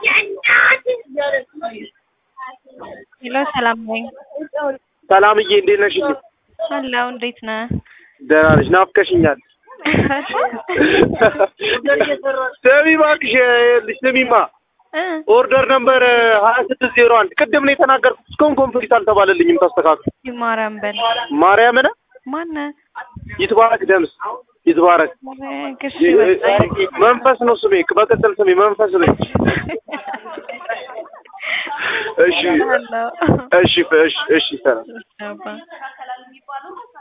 ሄሎ ሰላም ነኝ። ሰላምዬ እንዴት ነሽ? አለሁ። እንዴት ነህ? ደህና ነሽ? ናፍቀሽኛል። ስሚ እባክሽ ይኸውልሽ፣ ስሚማ እ ኦርደር ነምበር ሀያ ስድስት ዜሮ አንድ ቅድም ነው የተናገርኩት። እስካሁን ኮምፕሊት አልተባለልኝም። ተስተካክል። ማርያም በል ማርያምን ማነህ? ይትባረክ ደምስ ይትባረክ ግሽ በቃ መንፈስ ነው ስሜ። በቅጽል ስሜ መንፈስ ነኝ። እሺ አለሁ። እሺ እሺ እሺ ሰላም አባ